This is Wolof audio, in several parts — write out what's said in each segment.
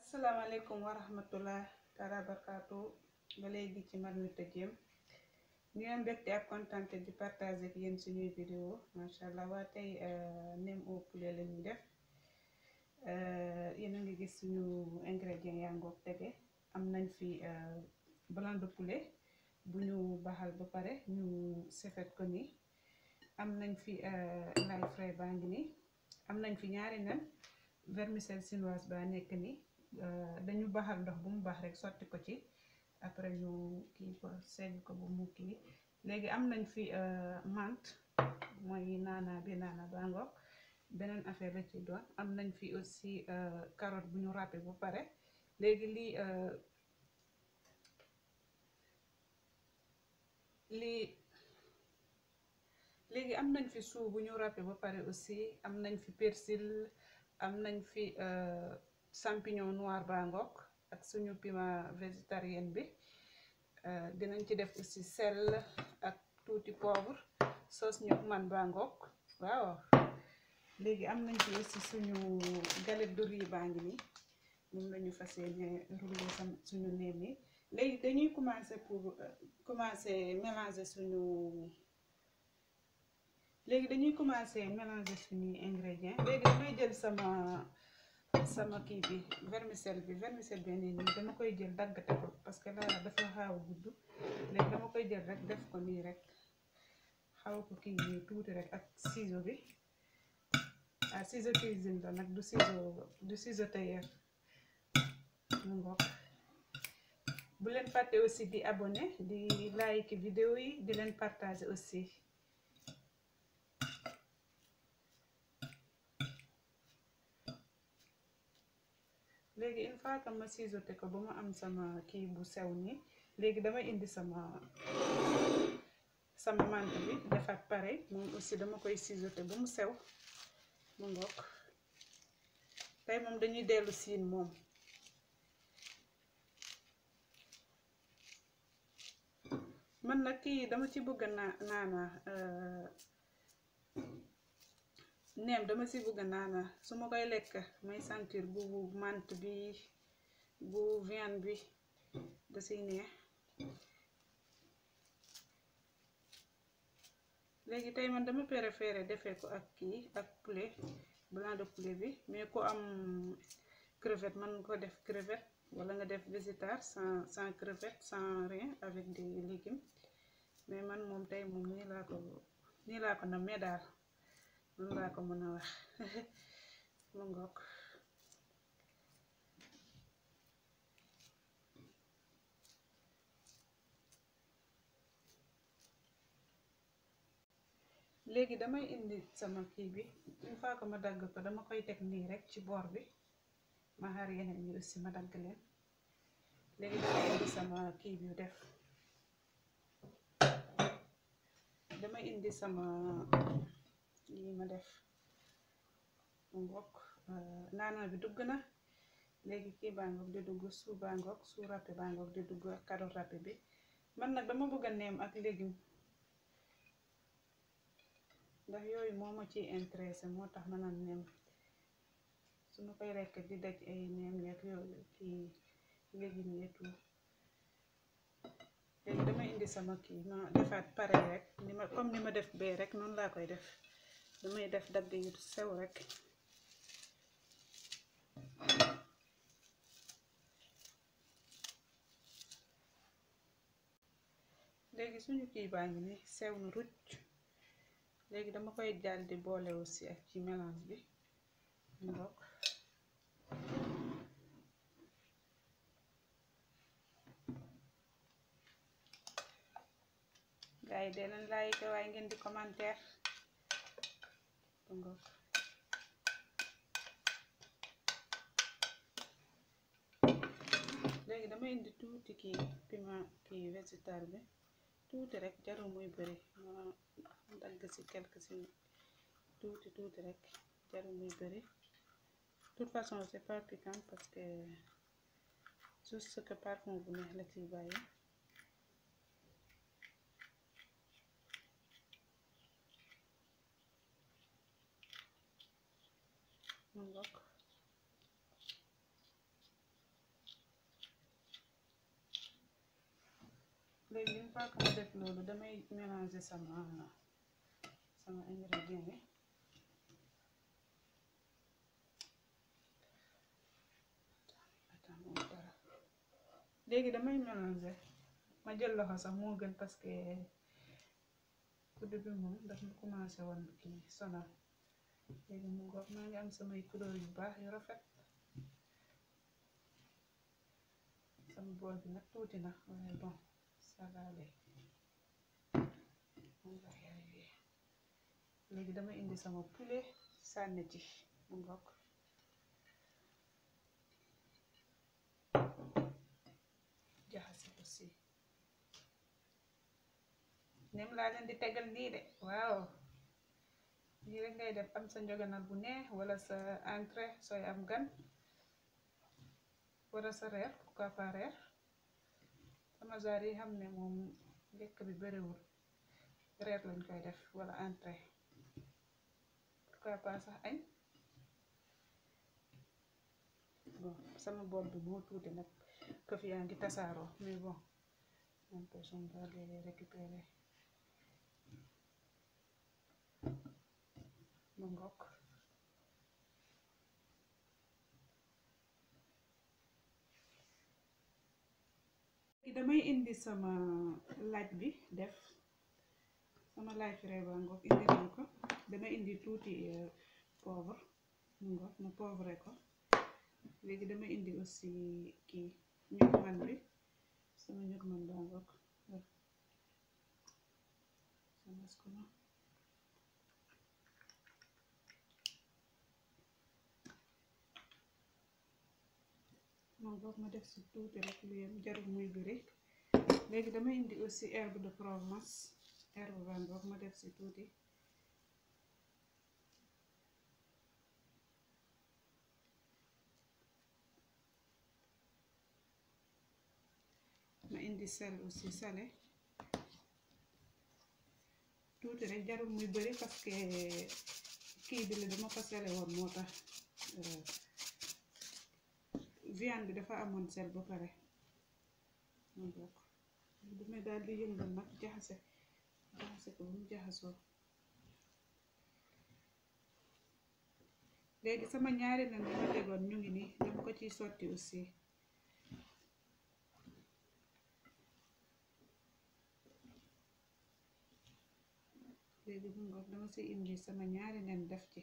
asalaamaaleykum wa rahmatullah taala barkaatu ba léegi ci Marmite Diem ñu am mbégte ak kontante di partager ak yéen suñuy vidéo macha allah waa tey nem au poulet la ñuy def yéen a ngi gis suñu ingrédients yaa ngoog tege am nañ fi blanc de poulet bu ñu baxal ba pare ñu sefet ko nii am nañ fi lay frais baa ngi nii am nañ fi ñaari nen vermicelle chinoise ba nekk nii dañu baxal ndox bu mu baax rek sotti ko ci après ñu kii ko segg ko bu mu kii léegi am nañ fi menthe mooy naana bi naana baa ngoog beneen affaire la ci doon am nañ fi aussi carotte bu ñu râpé ba pare léegi lii lii léegi am nañ fi suu bu ñu râpé ba pare aussi am nañ fi persil am nañ fi champignon noir baa ngoog ak suñu piment végétarien bi dinañ ci def aussi sel ak tuuti poivre sauce ñoom man baa ngoog waaw léegi am nañ fi aussi suñu galette de riz baa ngi nii moom la ñu fas yéene rouler sam suñu neem yi léegi dañuy commencer pour commencer mélanger suñu léegi dañuy commencer mélanger suñuy ingrédients léegi damay jël sama sama kii bi vermicelle bi vermicelle bi nii nii dama koy jël daggate ko parce que là dafa xaaw a gudd léegi dama koy jël rek def ko nii rek xaw ko kii nii tuuti rek ak ciseau bi ah ciseau cuisine la nag du ciseau du ciseau tailleur mu ngoog bu leen fàtte aussi di abonné di like vidéo yi di leen partager aussi léegi une fois que ma ciseauté ko ba ma am sama kii bu sew nii léegi damay indi sama sama mante bi defaat pare moom aussi dama koy ciseauté ba mu sew mu ngoog tey moom dañuy dellu siin moom man nag kii dama ci bëgg naa naana neem dama si bëgg naana su ma koy lekk may sentir bu mante bi bu viande bi da siy neex léegi tey man dama préféré defee ko ak kii ak poulet blanc de poulet bi mais ku am crevette man nga ko def crevette wala nga def végétar sans sans crevette sans rien avec des légumes mais man moom tey moom nii laa ko nii laa ko nammee daal loolu laa ko mën a wax mu ngoog léegi damay indi sama kii bi une fois que ma dagg ko dama koy teg nii rek ci boor bi ma xaar yeneen ñi aussi ma dagg leen léegi damay indi sama kii bi def damay indi sama lii ma def mu ngoog naana bi dugg na léegi kii baa ngoog di dugg suu baa ngoog suu râpé baa ngoog di dugg ak carotte râpé bi man nag dama bëgg a neem ak légume ndax yooyu moo ma ciy intéressé moo tax ma naan neem su ma koy rekk di daj ay neem yeeg yooyu kii légume et tout léegi dama indi sama kii ma defaat pare rek ni ma comme ni ma def bee rek noonu laa koy def damay def dagg yu sew rek léegi suñu kii baa ngi ni sew na rucc léegi dama koy jàll di boole aussi ak ci mélange bi mbokk gaa yi dee leen like waaye ngeen di commentaire mbokk léegi dama indi tuuti kii piment kii végétal bi tuuti rek jarul muy bëri ma dagg ci quelque ci tuuti tuuti rek jarul muy bëri toute façon c'est pas piquant parce que juste que parfum bu neex la ciy bàyyi mu ngokk léegi une fois que ma def loolu damay mélanger sama sama ingrédients yi léegi damay mélanger ma jël loxo sax moo gën parce que kuddu bi moom daf ma commencé woon kii sonal léegi mu ngoog maa ngi am samay couleur yu baax yu rafet sama bool bi nag tuuti na waaye bon ça va léegi léegi dama indi sama poulet sànni ci mu ngoog jaxase aussi nem laa leen di tegal nii de waaw lii rek ngay def am sa njoganal bu neex wala sa entrée sooy am gan wala sa reer pourquoi pas reer sama genre yi xam ne moom lekk bi bariwul reer lañ koy def wala entrée pourquoi pas sax añ bon sama bool bi moo tuuti nag këf yaa ngi tasaaroo mais bon n'empêche on va les récupérer ma ngokk damay indi sama laaj bi def sama laaj frais ba ngoog indi naa ko damay indi tuuti poivre mu ngoog ma poivre ko léegi damay indi aussi kii ñug man bi sama ñug man baa ngoog moom boog ma def si tuuti rek lu yem jarul muy bëri léegi dama indi aussi herbe de Provence herbe baa ngoog ma def si tuuti ma indi sel aussi salé tuuti rek jarul muy bëri parce que kii bi la dama ko sele woon moo tax viande bi dafa amoon sel ba pare ma bokk damay daal di yëngal nag jaxase jaxase ko ba mu jaxasoo léegi sama ñaari nen bi ma tegoon ñu ngi nii dama ko ciy sotti aussi léegi mu ngoog dama si indi sama ñaari nen def ci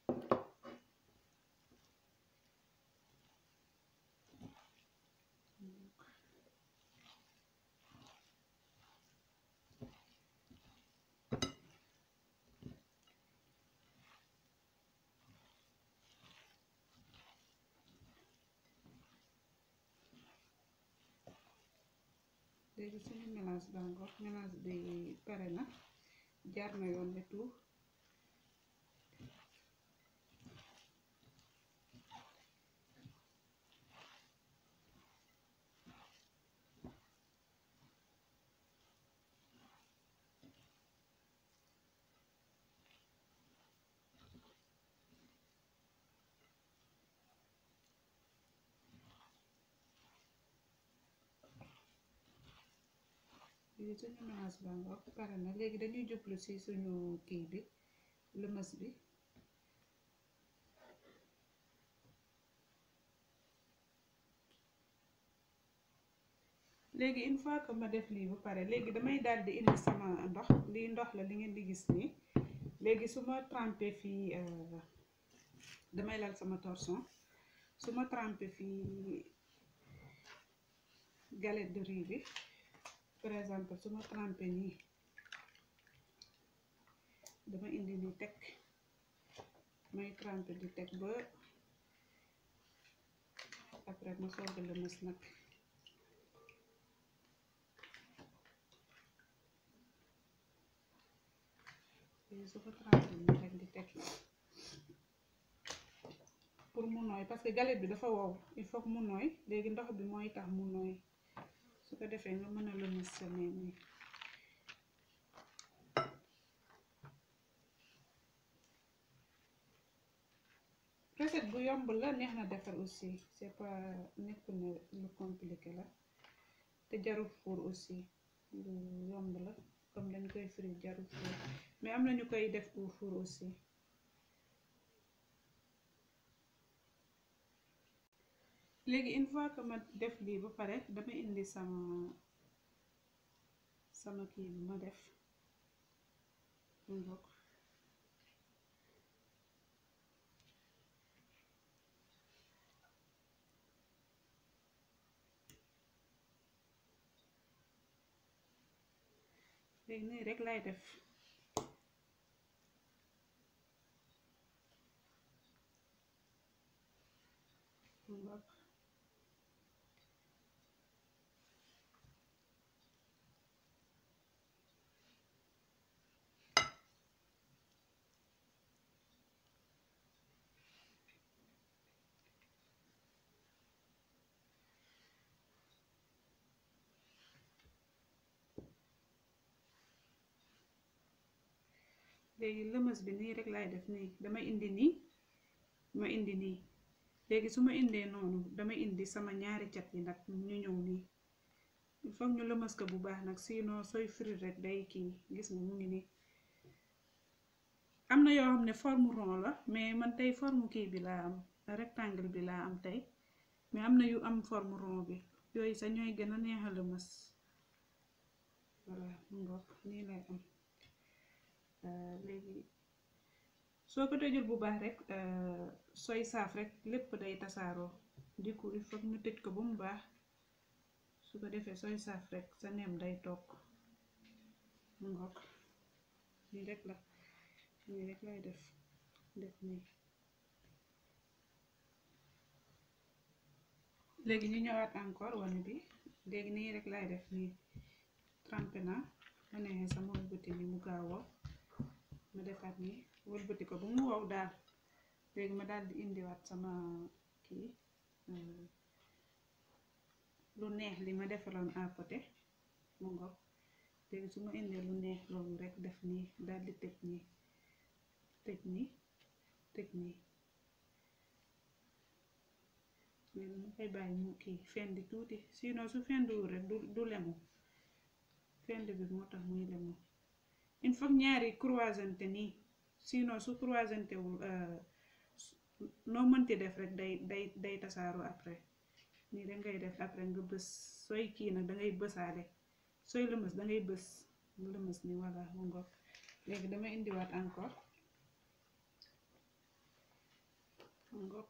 léegi suñu mélange baa ngoog mélange bi pare na jaar na yoon ne tout léegi suñu mélange baa ngoog pare na léegi dañuy jublu ci suñu kii bi lëmës bi léegi une fois que ma def lii ba pare léegi damay daal di indi sama ndox lii ndox la li ngeen di gis nii léegi su ma trempé fii damay lal sama torchon su ma trempé fii galette de riz bi par exemple su ma trempé nii dama indi ni teg may trempé di teg ba après ma soog a lëmës nag léegi su ko trempé nii rek di teg pour mu nooy parce que galette bi dafa wow il faut mu nooy léegi ndox bi mooy tax mu nooy su ko defee nga mën a lëmës sa neen yi recette bu yomb la neex na defar aussi c'est pas nekku ne lu compliqué la te jarul four aussi lu yomb la comme dañ koy frire jarul four mais am na ñu koy def au four aussi léegi une fois que ma def lii ba pare dama indi sama sama kii bi ma def mu bokk léegi nii rek lay def mu bokk léegi lëmës bi nii rek laay def nii dama indi nii ma indi nii léegi su ma indee noonu dama indi sama ñaari cat yi nag ñu ñëw nii il faut ñu lëmës ko bu baax nag sinon sooy frire rek day kii gis nga mu ngi nii am na yoo xam ne forme rond la mais man tey forme kii bi laa am rectangle bi laa am tey mais am na yu am forme rond bi yooyu sax ñooy gën a neex a lëmës voilà mu ngoog nii lay am léegi soo ko tëjul bu baax rek sooy saaf rek lépp day tasaaroo du coup il faut ñu tëj ko ba mu baax su ko defee sooy saaf rek sa nem day toog mu ngoog nii rek la nii rek lay def def nii léegi ñu ñëwaat encore wane bi léegi nii rek lay def nii trempé na ma neexee sama wëlbati ni mu gaawoo ma defaat nii wëlbati ko ba mu wow daal léegi ma daal di indiwaat sama kii lu neex li ma defaloon à côté mu ngoog léegi su ma indee lu neex loolu rek def nii daal di tëj nii tëj nii tëj nii léegi ma koy bàyyi mu kii fendi tuuti sinon su fendiwul rek du du lemu fend bi moo tax muy lemu il faut ñaari croisante nii sinon su croisante wul noo mënti def rek day day day tasaaru après nii da ngay def après nga bës sooy kii nag dangay bësaale sooy lëmës dangay bës mu lëmës ni walla mu ngoog léegi dama indiwaat encore mu ngoog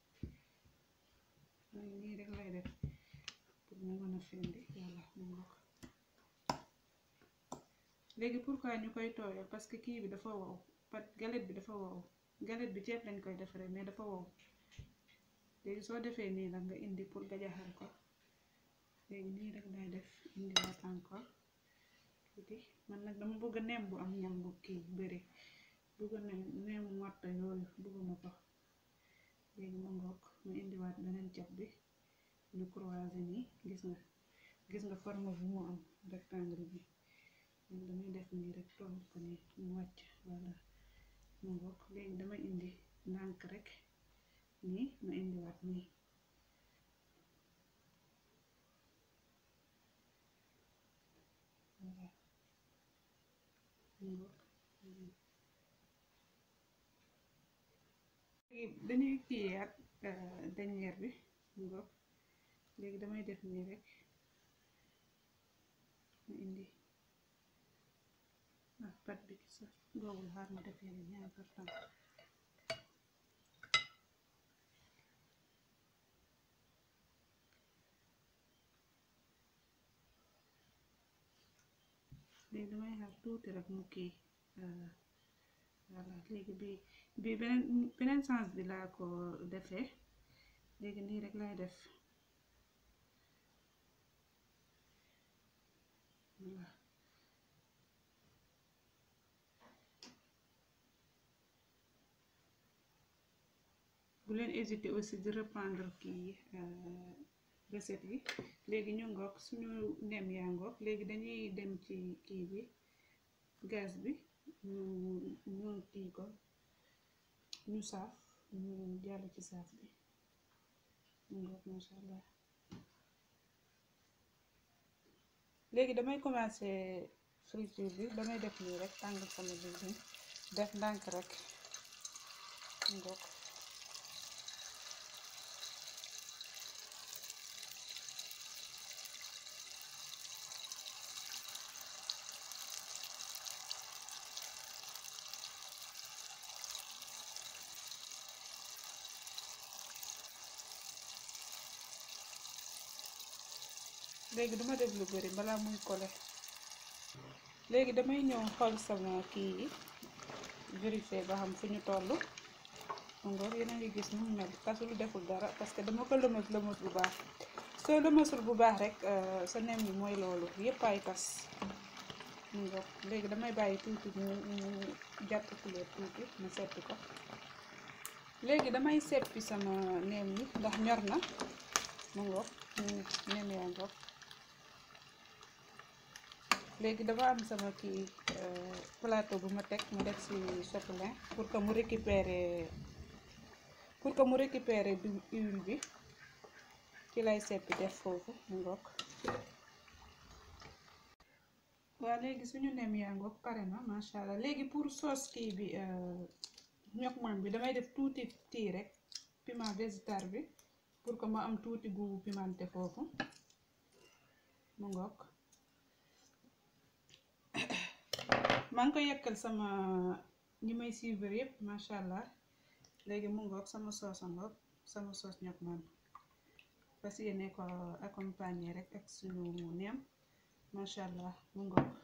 nii rek lay def pour mu mën a fendi walla mu ngoog léegi pourquoi ñu koy tooyal parce que kii bi dafa wow pat galette bi dafa wow galette bi ceeb lañ koy defaree mais dafa wow léegi soo defee nii nag nga indi pour gajaxal ko léegi nii rek lay def indiwaat encore tuuti man nag dama bëgg nem bu am ñam bu kii bëri bëgg na nemu matta yooyu bëgguma ko léegi ma ngoog ma indiwaat beneen ceeb bi ñu croiser nii gis nga gis nga forme bi mu am rectangle bi léegi damay def nii rek toll ko nii mu wàcc walla mu ngoog léegi dama indi ndànk rek nii ma indiwaat nii voilà mu ngoog léegi dañuy kiiyaat dernière bi mu ngoog léegi damay def nii rek ma indi ah pat bi sax goowul xaar ma defee ni ñaari karton léegi damay xaar tuuti rek mu kii voilà léegi bi bi beneen beneen sens bi laa ko defee léegi nii rek lay def voilà bu leen hésiter aussi di reprendre kii recette yi léegi ñu ngoog suñu nem yaa ngoog léegi dañuy dem ci kii bi gaz bi ñu ñu kii ko ñu saaf ñu jàll ci saaf bi ñu ngoog masha allah léegi damay commencer friture bi damay def nii rek tàngal sama diwlin def ndànk rek ngoog léegi duma def lu bari balaa muy kole léegi damay ñëw xool sama kii yi vérifier ba xam fu ñu toll ngoor yéen a ngi gis nu mu mel tasul deful dara parce que dama ko lëmas lëmas bu baax soo lëmasul bu baax rek sa nem yi mooy loolu yépp ay tas ngoor léegi damay bàyyi tuuti mu mu jàpp couleur tuuti ma seppi ko léegi damay seppi sama nem yi ndax ñor na mu ngoor nem yaa ngoor léegi dama am sama kii plateau bu ma teg mu def ci chapelin pour que mu récupérer pour que mu récupérer du huile bi ci lay seppi def foofu mu ngoog waa léegi suñu nem yaa ngoog pare na macha allah léegi pour sauce kii bi ñox man bi damay def tuuti tii rek piment végétal bi pour que ma am tuuti goût pimenté foofu mu ngoog maa ngi ko yekkal sama ñi may suivre yëpp macha allah léegi mu ngoog sama soos a ngoog sama soos ñox man fas yéene ko accompagner rek ak suñu neem macha allah mu ngoog